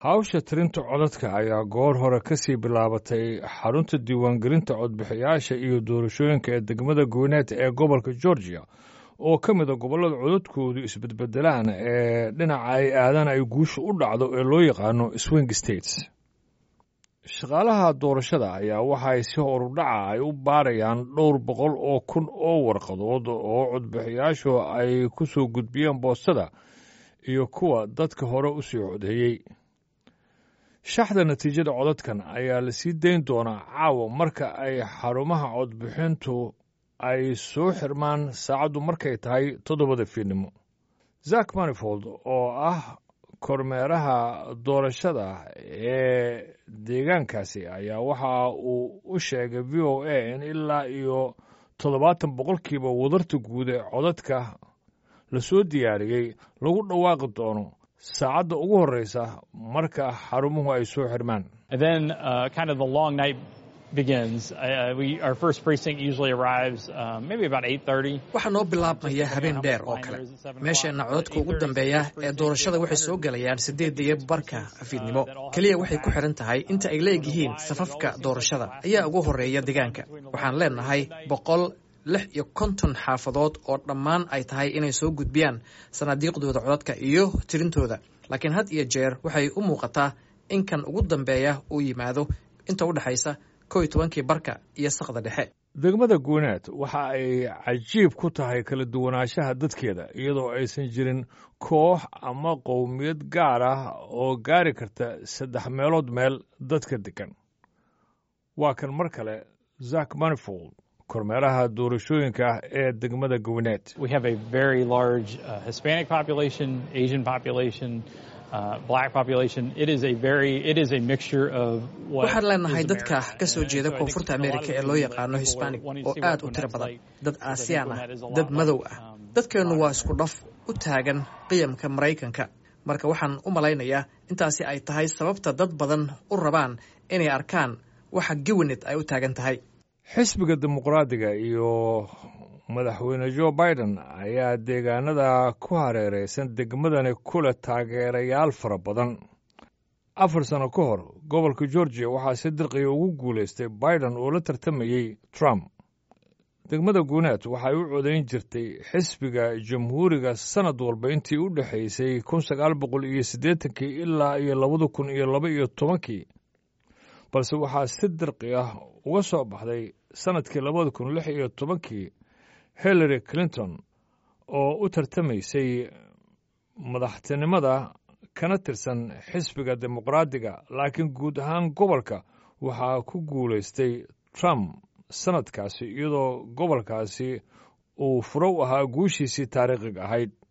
hawsha tirinta codadka ayaa goor hore ka sii bilaabatay xarunta diiwaangelinta codbixiyaasha iyo doorashooyinka ee degmada goyneet ee gobolka georgia oo ka mid a gobollada codadkoodu isbedbedelaan ee dhinaca ay aadaan ay guusha u dhacdo ee loo yaqaano swing states shaqaalaha doorashada ayaa waxay si horudhaca ay u baarayaan dhowr boqol oo kun oo warqadood oo codbixiyaashu ay ku soo gudbiyeen boostada iyo kuwa dadka hore u sii codeeyey shaxda natiijada codadkan ayaa la sii dayn doonaa caawa marka ay xarumaha codbixintu ay soo xirmaan saacaddu markay tahay toddobada fiidnimo zak manifold oo ah kormeeraha doorashada ee deegaankaasi ayaa waxa uu u sheegay v o a in ilaa iyo toddobaatan boqolkiiba wadarta guud ee codadka la soo diyaariyey lagu dhawaaqi doono saacadda ugu horreysa marka xarumuhu ay soo xirmaan waxaa noo bilaabmaya habeen dheer oo kale meesheenna codadka ugu dambeeya ee doorashada waxay soo gelayaan siddeedda iyo barka fiidnimo keliya waxay ku xidhan tahay inta ay leegyihiin safafka doorashada ayaa ugu horreeya deegaanka waxaan leenahay boqol lix iyo konton xaafadood oo dhammaan ay tahay inay soo gudbiyaan sanaadiiqdooda codadka iyo tirintooda laakiin had iyo jeer waxay u muuqataa in kan ugu dambeeya uu yimaado inta u dhexaysa kow iyo tobankii barka iyo sakda dhexe degmada guuneed waxa ay cajiib ku tahay kala duwanaanshaha dadkeeda iyadoo aysan jirin koox ama qowmiyad gaar ah oo gaari karta saddex meelood meel dadka degan waa kan mar kale zak manifold kormeeraha doorashooyinka ah ee degmada gowineed waxaan leenahay dadka ka soo jeeda koonfurta amerika ee loo yaqaano hisbanig oo aad u tiro badan dad aasiyaan ah dad madow ah dadkeennu waa isku dhaf u taagan qiyamka maraykanka marka waxaan u malaynayaa intaasi ay tahay sababta dad badan u rabaan inay arkaan waxa gowinet ay u taagan tahay xisbiga dimuqraadiga iyo madaxweyne jo biden ayaa deegaanada ku hareeraysan degmadani ku leh taageerayaal fara badan afar sano ka hor gobolka georgiya waxaa si dirqiya ugu guulaystay biden oo la tartamayey trump degmada guuneed waxay u codayn jirtay xisbiga jamhuuriga sannad walba intii u dhexaysay kun sagaal boqol iyo siddeetankii ilaa iyo labada kun iyo laba iyo tobankii balse waxaa si dirqi ah uga soo baxday sannadkii labada kun lix iyo tobankii hillary clinton oo u tartamaysay madaxtinimada kana tirsan xisbiga dimuqraadiga laakiin guud ahaan gobolka waxaa ku guulaystay trump sannadkaasi iyadoo gobolkaasi uu furo u ahaa guushiisii taariikhiga ahayd